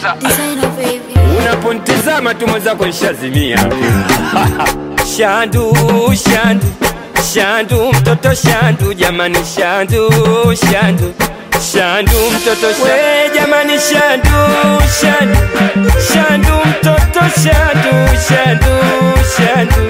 producer. Designer baby. unaponitizama tu mwenzako nishazimia shandu shandu shandu mtoto shandu jamani shandu shandu shandu mtoto shandu. we jamani shandu shandu shandu mtoto shandu shandu shandu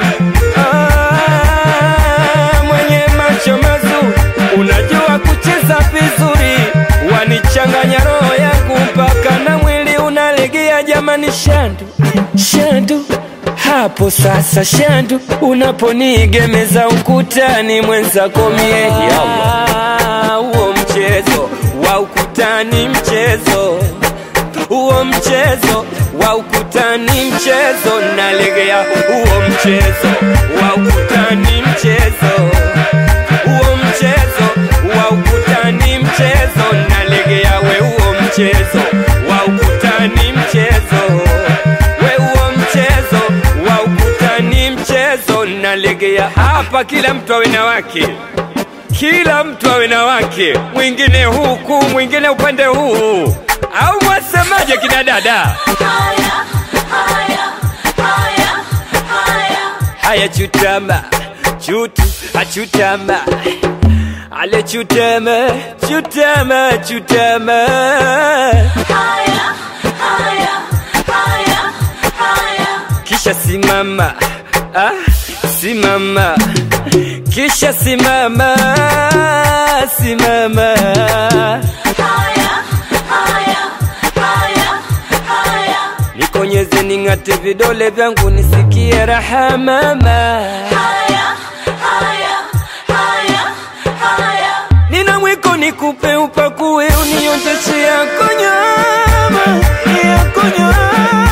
ah, mwenye macho mazuri unajua kucheza vizuri wanichanganya roho yangu mpaka na mwili unalegea jamani shandu shandu hapo sasa shandu unaponigemeza ukutani mwenzako mie Yalla. huo mchezo wa ukutani mchezo huo mchezo wa ukutani mchezo nalegea huo mchezo wa ukutani mchezo huo mchezo wa ukutani mchezo nalegea we huo mchezo wa ukutani mchezo we huo mchezo wa ukutani mchezo nalegea hapa kila mtu awe na wake kila mtu awe na wake mwingine huku mwingine upande huu au mwasemaje kina dada Haya, haya, haya, haya. haya chutama chutu achutama ale chutama chutama chutama Haya, haya, haya, haya. kisha simama ah, simama kisha simama simama Haya, haya, haya, haya. nikonyeze ning'ate vidole vyangu nisikie raha mama Haya, haya, haya, haya. nina mwiko nikupe upakue unionjeshe yako nyama yako nyama